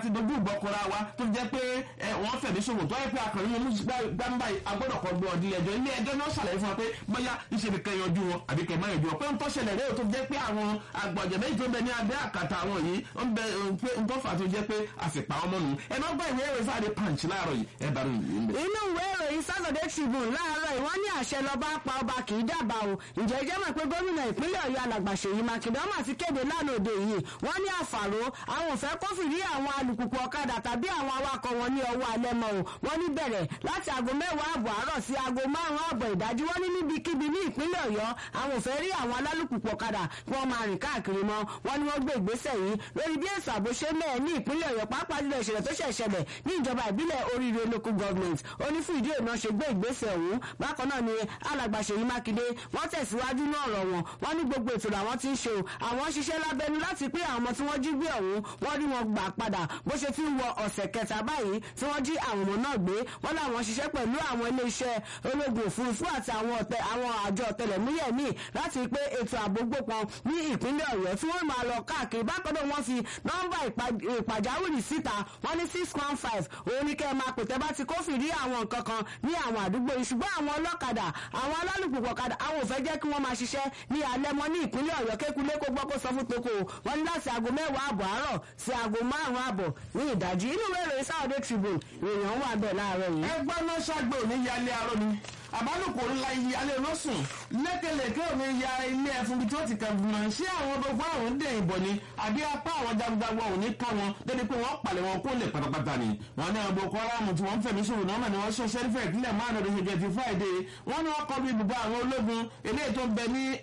ti dojú ìbọkọra wa tó jẹ́ pé wọ́n fẹ̀mí ṣòwò tó yẹ pé akọ̀rin mú gbàmbá agbọ́dọ̀ kan gbọ́ ọdún ilé-ẹjọ́ ilé-ẹjọ́ náà ṣàlàyé fún wa pé bóyá ìṣe ni kẹ́ yanjú wọn àbí kẹ́ má yanjú wọn pé ń tọ́ṣẹlẹ̀ rẹ̀ tó jẹ́ pé àwọn àgbàjẹ́ méjì tó bẹ ní abẹ́ àkàtà àwọn yìí ń bẹ pé ń tọ́fà tó jẹ́ pé àfipá ọmọ nù ẹ má gbọ́ ìwé ìròyìn sáré punch láàárọ̀ yìí ẹ bá rí ìwé ń bẹ. inú ìwé ìròyìn Saturday Tribune láàárọ̀ yìí wọ́n ní àṣẹ lọ́ba pa ọba kì í dábàá o ǹjẹ́ jẹ́ mọ̀ pé gómìnà ìpínlẹ̀ Ọ̀yọ́ alàgbà Ṣèyí Mákindé ọmọ àti kéde lánàá òde yìí wọ́n ní àfàró àwọn ò fẹ́ kófìrí àwọn alùpùpù ọ̀kadà tàbí àwọn awakọ̀ wọn ní ọwọ́ alẹ́ mọ́ o wọ́n ní bẹ̀rẹ̀ láti aago mẹ́wàá àbọ̀ àárọ̀ sí aago márùn-ún àbọ̀ ìdájí wọ́n ní níbikíbi ní ìpínlẹ̀ Ọ̀yọ́ àwọn ò fẹ́ rí àwọn alálùpùpù ọ̀kadà kí wọ́n máa rìn káàkiri mọ́ wọ́n ní wọ́n gbé ìgbésẹ̀ yìí lórí bí èso ààbò ṣe mẹ́ẹ̀ ní ìpínlẹ̀ Ọ̀yọ́ pàápàá jùlọ ìṣẹ̀lẹ̀ tó ṣẹ̀ ṣẹlẹ̀ ní ìjọba ìbílẹ̀ oríire local government ó ní fún ìdí èyí náà ṣe gbé ìgbésẹ̀ ọ̀hún bákan náà ni alàgbà Ṣèyí Mákindé wọ́n tẹ̀síwájú náà ọ̀rọ̀ wọn wọ́n ní gbogbo ètò làwọn ti ń ṣe o àwọn ṣiṣẹ́ lábẹ́nu láti pé àwọn ọmọ tí wọ́n jí gbé ọ̀hún wọ́n rí wọn gbà padà bó ṣe fi ń wọ ọ̀sẹ̀ kẹta báyìí tí wọ́n jí àwọn ọmọ náà gbé wọ́n láwọn ṣiṣẹ́ pẹ̀lú àwọn iléeṣẹ́ ológun òfurufú àti àwọn ọ̀tẹ̀ àwọn àjọ ọ̀tẹlẹ̀múyẹ̀ míì láti pé ètò ààbò gbópọn ní ìpínlẹ̀ Ọ̀yọ́ tí wọ́n máa lọ káàkiri bákan náà wọ́n fi nọ́mbà ìpàjáwìrì síta wọ́n ní six one five òun ní kẹ́ ẹ máa pè tẹ́ bá ti kófìrí àwọn nǹkan kan ní àwọn àdúgbò yìí ṣùgbọ́n àwọn ọlọ́kadà àwọn alálùpùpù ọ̀kadà àwọn ò fẹ́ jẹ́ kí wọ́n máa ṣiṣẹ́ ní alẹ́ mọ́ ní ìpínlẹ̀ Ọ̀yọ́ kékulé kó gbọ́ kó sọ fún toko wọ́n ní láti aago mẹ́wàá àbọ̀ àárọ̀ sí aago márùn-ún àbọ̀ ní ìdájí inú ìwé ìròyìn Saturday Tribune ìròyìn wà bẹ́ẹ̀ láàárọ̀ yìí. ẹgbẹ́ náà ṣàgbé òní yálé arọ́ ni àbálòpọ̀ ńlá ìyálé lọ́sùn lẹ́kẹ̀lẹ́kẹ́ òní ya ilé ẹ̀fún bí tí wọ́n ti kàn gbìmọ̀ ṣé àwọn gbogbo àwọn ń dẹ̀ ìbọn ni àbí apá àwọn jagunjagun òní ká wọn débi pé wọ́n palẹ̀ wọn kó lè pátápátá ni wọ́n ní àwọn Boko Haram tí wọ́n ń fẹ̀mí ṣòwò náà ni wọ́n ṣe sẹ́rífẹ̀ ìpínlẹ̀ márùn-ún lóṣù jẹ́ ti Friday wọ́n ní wọ́n kọ́ bí ibùba àwọn ológun eléyìí tó ń bẹ ní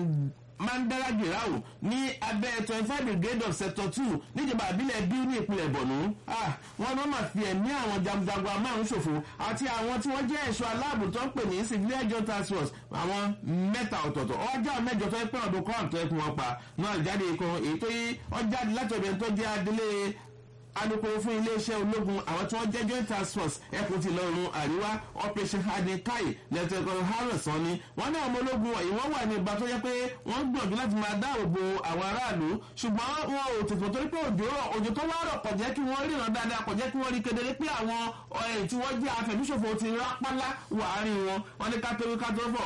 mandara girau ní abẹ́ twenty five brigade of sector two níjọba àbílẹ̀ bíi ní ìpínlẹ̀ bọ̀nú wọn náà máa fi ẹ̀mí àwọn jagunjagun amárùn ṣòfò àti àwọn tí wọ́n jẹ́ ẹ̀ṣọ́ aláàbò tó ń pè ní civilian joint task force àwọn mẹ́ta ọ̀tọ̀ọ̀tọ̀ ọjà mẹ́jọ tó ń pẹ́ ọdún kan tó ń kún wọn pa náà jáde kan èyí tó yí ọjà láti ọ̀dọ̀ tó jẹ́ adélé alukoro fún iléeṣẹ́ ológun àwọn tí wọ́n jẹ́ joint task force ẹkùn ti lọ́rùn àríwá operation hardin kai lẹ́tọ̀ọ̀kan harrison ni wọ́n ní àwọn ológun wọ̀nyí wọ́n wà ní ìgbà tó yẹ pé wọ́n gbìyànjú láti máa dáàbò bo àwọn aráàlú ṣùgbọ́n wọn ò tètè torí pé òjò rọ̀ òjò tó wá rọ̀ kò jẹ́ kí wọ́n ríran dáadáa kò jẹ́ kí wọ́n rí kedere pé àwọn ọ̀rẹ́ tí wọ́n jẹ́ afẹ̀míṣòfò ti rápálá wà árín wọn wọ́n ní kátólí kátólífọ̀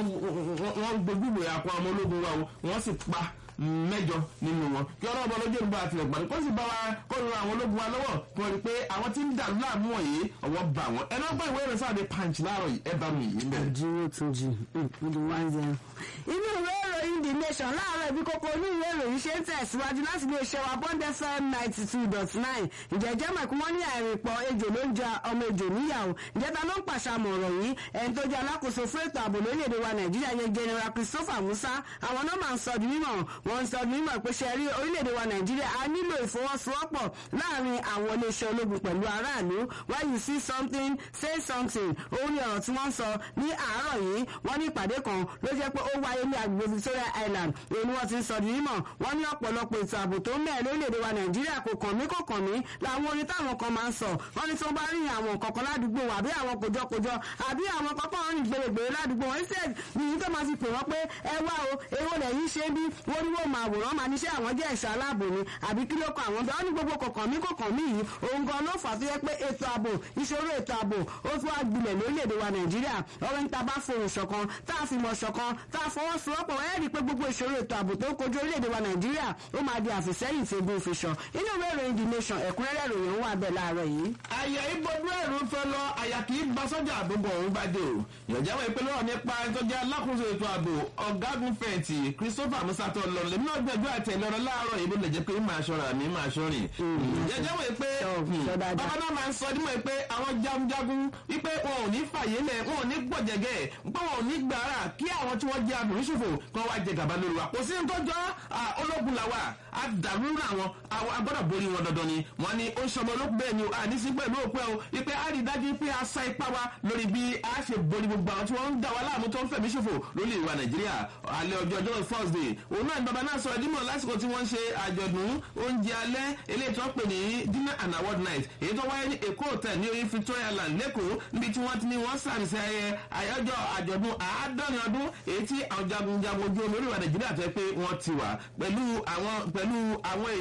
wọ́n gbogbo àpò àwọn ológun wa wọ́n sì pa mẹ́jọ nínú wọn kí ọlọ́run bọ́ lójú ìgbà àtìlẹ̀ gbàdúrà kó sì bá wa kó ran àwọn ológun wa lọ́wọ́ kí wọ́n rí i pé àwọn tí ń dà láàmú wọ̀nyí ọwọ́ bá wọn ẹ náà gbọ́ ìwé ìrẹsà àdé punch láàárọ̀ yìí ẹ bá mi yìí bẹ́ẹ̀. àdúró tún jì ní one zero. inú ìwé ìròyìn the nation láàárọ̀ ibi kókó inú ìwé ìròyìn ṣe ń tẹ̀síwájú láti lè ṣe wa bond fm ninety two dot nine ìjẹ́jẹ́ mọ̀kú wọ́n ní àìrìnpọ̀ ejò ló ń ja ọmọ ejò níyàwó ìjẹta ló ń pàṣàmọ̀ ọ̀rọ̀ yìí ẹni tó jẹ́ alákòóso fún ètò ààbò lórílẹ̀‐èdè wa nàìjíríà yẹn general christopher musa àwọn náà máa ń sọ di mímọ̀ wọ́n ń sọ di mímọ̀ pé ṣe rí orílẹ̀-èdè wa nàìjíríà a nílò ìfọwọ́sowọ́pọ̀ láàrin àwọn iléeṣẹ́ ológun pẹ̀lú aráàlú when you see something say something òun ni ọ̀rọ̀ tí wọ́n ń sọ ní àárọ̀ yìí wọ́n ní ìpàdé kan ló jẹ́ pé ó wáyé ní agbègbè victoria island èyí ni wọ́n ti ń sọ di mímọ̀ wọ́n ní ọ̀pọ̀lọpọ̀ ètò ààbò tó ń mẹ́ẹ̀ lórílẹ̀-èdè wa nàìjíríà kò kàn mí kò kàn mí làwọn orin táwọn kan máa ń sọ wọ́n ní tí wọ́n bá rí àwọn kọ̀ọ̀kan ládùúgbò àbí àwọn kòjọkòjọ àbí àwọn kọ́kọ́ rìn gbèrègbèrè ládùúgbò wọn ṣe nìyí tó máa fi pè wọ́n pé ẹ wá o èwo lẹ́yìn ṣe bí wọ́n ní wọ́n máa wòrán máa níṣẹ́ àwọn jẹ́ ẹ̀ṣọ́ aláàbò ni àbí kí ló kọ àwọn bẹ́ẹ̀ wọ́n ní gbogbo kọ̀ọ̀kan mí kọ̀ọ̀kan mí yìí òun gan ló fà tó yẹ pé ètò ààbò ìṣòro ètò ààbò ó tún wá gbilẹ̀ lórílẹ̀‐èdè wa nàìjíríà ọ̀rọ̀ níta bá fohùn ṣọ̀kan tá a fi mọ̀ ṣọ̀kan tá a fọwọ́sowọ́pọ̀ ẹ̀ rí i pé gbogbo ìṣòro ètò ààbò tó ń kojú orílẹ̀‐èdè wa nàìjíríà ó máa di àfìsẹ́yìn tí egun fi ṣàn inú ìwé ìròyìn the nation ẹ̀kúnrẹ́rẹ́ ìròyìn wà bẹ́ẹ̀ láàárọ̀ yìí. àyà ìbọdú ẹ̀rù fẹ́ lọ àyà kì í gba sọ́jà àbúgbò òun bá dé o ìyànjáwó ìpínlẹ̀ ọ̀rọ̀ nípa ìtọ́jà alákòóso ètò ààbò ọ̀gágun fẹ̀yìntì christopher musato lọ́lẹ̀ nínú ọgbẹ́jọ́ àtẹ̀lẹ́rọ̀ láàárọ̀ ìbò lè jẹ́ pé máa ṣọ́ra mi máa ṣọ́rin. ìyànjáwó pé bàbá náà máa ń sọ dímọ̀ pé àwọn jagunjagun wípé wọn ò ní fàyè lẹ̀ wọn ò ní gbọ̀jẹ̀gẹ̀ pé wọn ò ní gbàrà kí àwọn tí wọ́n jẹ́ abìrìṣòfò kí wọ́n wá jẹ gàba lórí wa kò sí ní tọ́jọ́ ológun làwà àdàrú àwọn agbọ́dọ̀ borí wọn dandan ni wọ́n ní ó ń sọmọ olókùn bẹ́ẹ̀ ni o àníṣí pẹ̀lú òpẹ́ o wípé a rí dájú pé a sa ipá wa lórí bí a ṣe borí gbogbo àwọn tí wọ́n ń dà wá láàmú tó ń fẹ̀mí ṣòfò lórí ìwà nàìjíríà alẹ́ ọjọ́ ọjọ́ thursday òun náà ni bàbá náà sọ̀rọ̀ dímọ̀ lásìkò tí wọ́n ń ṣe àjọ̀dún oúnjẹ alẹ́ eléyìí tó ń pè ní dinner and award night èyí tó wáyé ní èkó hotel ní orí victoria land lẹ́kọ̀ọ́ níbi tí wọ́n ti ní wọ́n sàmì sí ayẹyẹ àyájọ́ àjọ̀dún àádọ́rin ọdún èyí tí àwọn jagunjagun ojú omi orílẹ̀ nàìjíríà tó yẹ pé wọ́n ti wà pẹ̀lú àwọn pẹ̀lú àwọn èèyàn tó yẹ pé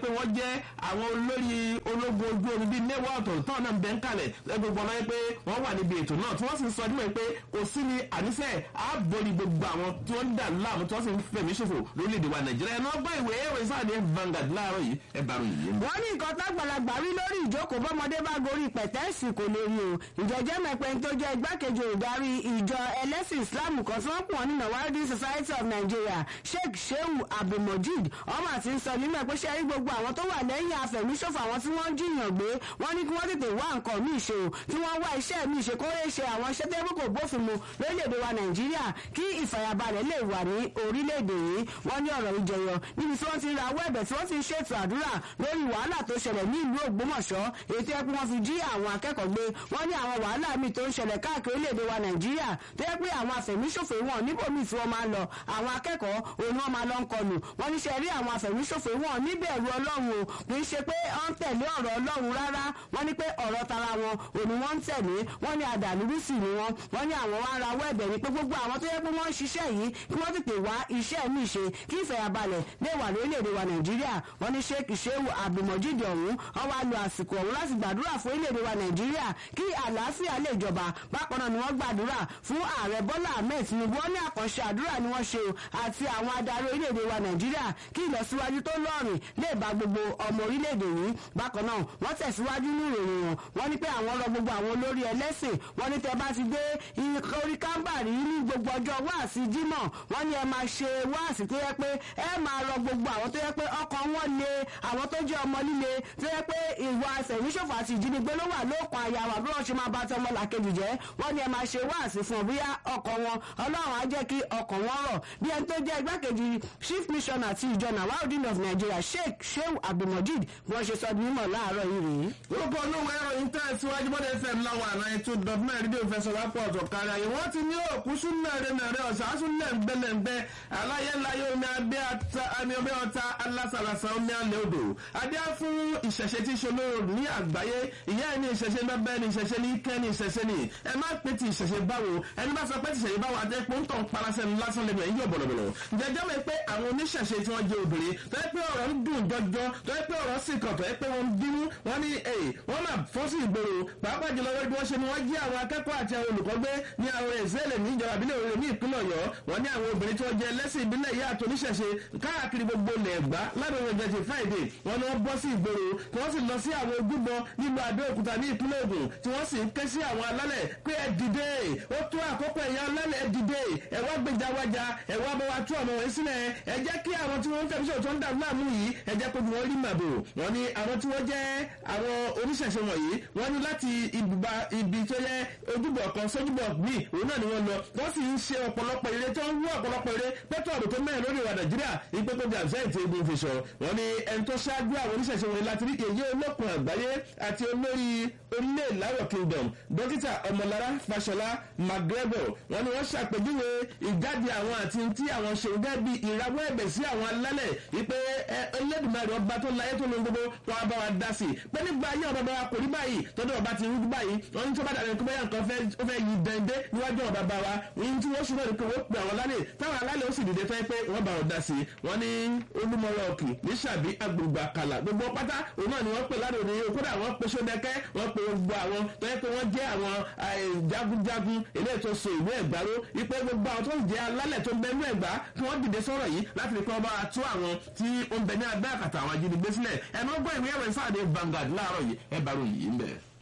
pé wọ́n jẹ́ àwọn olórí ológun ojú omi bíi mẹ́wàá ọ̀tọ̀ọ̀tọ̀ táwọn náà ń bẹ́ ń kalẹ̀ gbogbo ọ̀nà pé wọ́n wà níbi ètò náà tí wọ́n sì ń sọ ọdún pé kò sí ni àníṣe àbórí gbogbo àwọn tí wọ́n ń dà láàmú tí wọ́n sì ń fẹ̀mí ṣòfò lórílẹ̀‐èdè wa nàìjíríà ẹ̀ náà gbọ́ ìwé ẹ̀rọ ìsáàdì Vanguard láàárọ̀ yìí ẹ̀ bá ròyìn yìí. wọ́n ní nǹkan tágbàlagbà rí lórí ìjókòó bọ́mọdé bá gorí pẹ̀tẹ́ẹ̀sì kò lè rí o ìjẹ́jẹ́ mẹ́pẹ́ tó jẹ́ igbákejì olùdarí ìjọ ẹlẹ́sìn islam kan tí wọ́n pọ̀ ní Nawadi Society of Nigeria Sheikh Shehu Abdulmojid ọmọ àti ń sọ nínú ẹ̀ pé ṣe rí gbogbo àwọn tó wà lẹ́yìn afẹ̀míṣòfò àwọn tí wọ́n jiyàn gbé wọ́n ní kí wọ́n tètè wá nǹkan míì ṣe o kí wọ́n wá iṣẹ́ míì ṣe kó lè ṣe àwọn iṣẹ́ tẹ́bí kò bófin mu lórílẹ̀‐èdè wa Nàìjíríà kí ìfàyàbalẹ̀ lè wà ní orílẹ̀‐èdè yìí wọ́n ní ọ̀rọ̀ ìjẹyọ níbi tí wọ́n ti ra owó ẹ̀bẹ̀ tí wọ́n ti ń ṣètò àdúrà lórí wàhálà tó ṣẹlẹ̀ ní ìlú Ògbómọ̀ṣọ́ èyí tó yẹ pé wọ́n fi jí àwọn akẹ́kọ̀ọ́ gbé wọ́n ní àwọn wàhálà míì tó ń ṣẹlẹ̀ káàkiri orílẹ̀‐èdè wa Nàìjíríà tó yẹ pé àwọn afẹ̀míṣòfò wọn níbòmíì tí wọ́n máa ń lọ àwọn akẹ́kọ̀ọ́ òun ni wọ́n máa lọ ń kọlù wọ́n ní ṣe rí àwọn afẹ̀míṣòfò wọn níbẹ̀rù Ọlọ́run o kì í ṣe pé wọ́n ń tẹ̀lé ọ̀rọ̀ Ọlọ́run rárá wọ́n ní pé ọ̀rọ̀ tara wọn òun ni wọ́n ń tẹ̀lé wọ́n ní àdàlúrúsì ni wọ́n wọ́n ní àwọn wá ra wẹ́ẹ̀bẹ̀ ni pé gbogbo àwọn tó yẹ pé wọ́n ń ṣiṣẹ́ yìí kí wọ́n tètè wá iṣẹ́ míì ṣe kí ìfẹ̀yàbalẹ̀ lè wà lórílẹ̀‐èdè wa Nàìjíríà wọ́n ní Sheikh Shehu Abdulmojid ọ̀hún wọ́n wá lo àsìkò ọ̀hún láti gbàdúrà fún orílẹ̀‐èdè wa Nàìjíríà kí àlàáfíà lè jọba bákan náà ni wọ́n gbàdúrà fún ààrẹ Bọ́lá Ahmed Tinubu wọ́n ní àkànṣe àdúrà ni wọ́n ṣe o àti àwọn adarí orílẹ̀‐èdè wa Nàìjíríà kí ìlọsíwájú tó lọ́rìn lè bá gbogbo ọmọ orílẹ̀‐èdè yìí bákan náà wọ́n tẹ̀síwájú ní ìròyìn wọn wọ́n ní pé àwọn rọ gbogbo àwọn olórí ẹlẹ́sìn wọ́n ní tẹ́ bá ti dé orí kámbàrí ní gbogbo ọjọ́ wáàsí Jímọ̀ wọ́n ní ẹ máa ṣe wáàsí tó yẹ pé ẹ máa rọ gbogbo àwọn tó yẹ pé ọkàn wọn le àwọn tó jẹ́ ọmọ líle tó yẹ pé ìwà àṣẹ̀míṣòfò àti ìjínigbé ló wà lóòkan àyà wà bí wọ́n ṣe máa bá ti ọmọ làkejì jẹ́ wọ́n ní ẹ máa ṣe wáàsí fún ọ bóyá ọkàn wọn Ọlọ́run á jẹ́ kí ọkàn wọn rọ̀ bí ẹni tó jẹ́ igbákejì chief missioner ti ìjọ Nawaudeen of Nigeria Sheikh Shehu Abdulmojid bí wọ́n ṣe sọ ní mímọ̀ láàárọ̀ yìí rèé. orúkọ olówó ẹ̀rọ yìí tẹ̀ síwájú bọ́dẹ̀ fm láwọn àná ètò dọ̀tún rédíò fẹsọ̀ lápò ọ̀tọ̀ kárí ayé wọ́n ti ní òkú súnmẹ́rẹ́ mẹ́rẹ́ ọ̀sán lẹ́ǹgbẹ́lẹ́ǹgbẹ́ aláyẹ̀láyé omi abẹ́ ata omi ọbẹ̀ ọta alásàlàsà omi alẹ́ odò adé fún ìṣẹ̀ṣe tí ṣolóró ní àgbáyé ìyá ẹ̀ ní ìṣẹ̀ṣe bẹ́ẹ̀ ní ìṣẹ̀ṣe ní kẹ́ ní ìṣẹ̀ṣe ní ẹ má pé ti ìṣẹ̀ṣe báwo ẹni bá sọ pé ti ìṣẹ̀ṣe báwo adé pé ń tàn parasẹ̀ lásán lẹ́nu ẹ̀yìn yóò bọ̀lọ̀bọ̀lọ̀ jẹjẹ́ mi pé àwọn oníṣẹ̀ṣe tí wọ́n jẹ́ obìnrin tó yẹ pé ọ̀rọ̀ ń dùn jọjọ tó yẹ pé ọ̀rọ̀ sì kàn tó yẹ pé wọ́n ń bínú wọ́n ní ẹ̀ wọ́n máa fọ́ sí ìgboro pàápàá jùlọ wọ́n bí wọ́n ṣe ni wọ́n jí àwọn akẹ́kọ̀ọ́ àti àwọn olùkọ́ gbé ní àwọn ìṣẹ̀lẹ̀ ní ìjọba ìbílẹ̀ òrèrè ní ìpínlẹ̀ ọ̀yọ́ wọ́n ní àwọn obìnrin tí wọ́n jẹ́ ẹlẹ́sìn ìbílẹ̀ yìí àti oníṣẹ̀ṣe káàkiri gbogbo ilẹ̀ ẹ̀gbá ládùn ọjọ́ ti friday wọ́n ní wọ́n bọ́ sí ìgboro tí wọ́n sì lọ sí àwọn ojúbọ nílùú abẹ́òkúta ní ìpínlẹ̀ ògùn tí wọ́n sì ń ké sí àwọn alálẹ̀ pé ẹ dìde ó tó àkókò ẹ̀yà alálẹ̀ ẹ dìde ẹ wá gbèjà wájà ẹ wá bọ́ wá tú ọ̀nà wọ̀nyí sílẹ̀ ẹ jẹ́ kí àwọn tí wọ́n ń fẹ́mi tó ń dà láàmú yìí ẹ jẹ́ kó wọ́n rí màbò wọ́n ní àwọn tí wọ́n jẹ́ àwọn oníṣẹ̀ṣe wọ̀nyí wọ́n ní láti ibùba ibi tó yẹ ojúbọ kan sójúbọ míì òun náà ni wọ́n lọ wọ́n sì ń ṣe ọ̀pọ̀lọpọ̀ eré tó ń wú ọ̀pọ̀lọpọ̀ eré pẹ́tọ́ ọ̀dọ̀ tó mẹ́rin lórí ìwà nàìjíríà ìpé tó di àbísẹ́ ìtì egun fi sọ wọ́n ní ẹni tó ṣáájú àwọn oníṣẹ̀ṣe wọ̀nyí láti rí èyí olókun àgbáyé àti olórí orílẹ̀ ìláwọ̀ kingdom dókítà ọmọlára fàṣọlá mcgregor wọ́n ní wọ́n ṣàpèjúwe ìjáde àwọn àti tí àwọn ṣe gẹ́gẹ́ bí ìrawọ́ ẹ̀bẹ̀ sí àwọn alálẹ̀ ìpè ẹlẹ́dùnmáàrí ọba tó láyé tó lóun gbogbo wọn bá wa dá sí i pé nígbà ayé ọba wa kò rí báyìí tọ́jú ọba ti rú báyìí wọ́n ní tí wọ́n bá dàbí kọ́bẹ́yà nǹkan ó fẹ́ yí dẹ́ndẹ́ níwájú ọba bá wa ní tí wọ́n ṣùgbọ́n nìkan wọ́n pè àwọn alálẹ̀ táwọn alálẹ̀ ó sì dìde fẹ́ pé wọ́n bá wọn dá sí i wọ́n ní olúmọ̀rọ̀ òkè ní sàbí agbègbè àkàlà gbogbo pátá òun náà ni wọ́n pè ládùn ní kódà wọ́n pe sódẹ́kẹ́ wọ́n pe gbogbo àwọn tó yẹ pé wọ́n jẹ́ àwọn jagunjagun eléyìí tó so ìlú ẹ̀gbá ró ipe gbogbo àwọn tó ń jẹ́ alálẹ̀ tó ń bẹ ní ẹ̀gbá kí wọ́n dìde sọ̀rọ̀ yìí láti rí pé wọ́n bá wa tú àwọn tí ó ń bẹ ní abẹ́ àkàtà àwọn ajínigbé sílẹ̀ ẹ̀ náà gbọ́ ìwé ẹ̀rọ ìfáàdé Vanguard láàárọ̀ yìí ẹ̀ bá ròyìn yìí ń bẹ̀.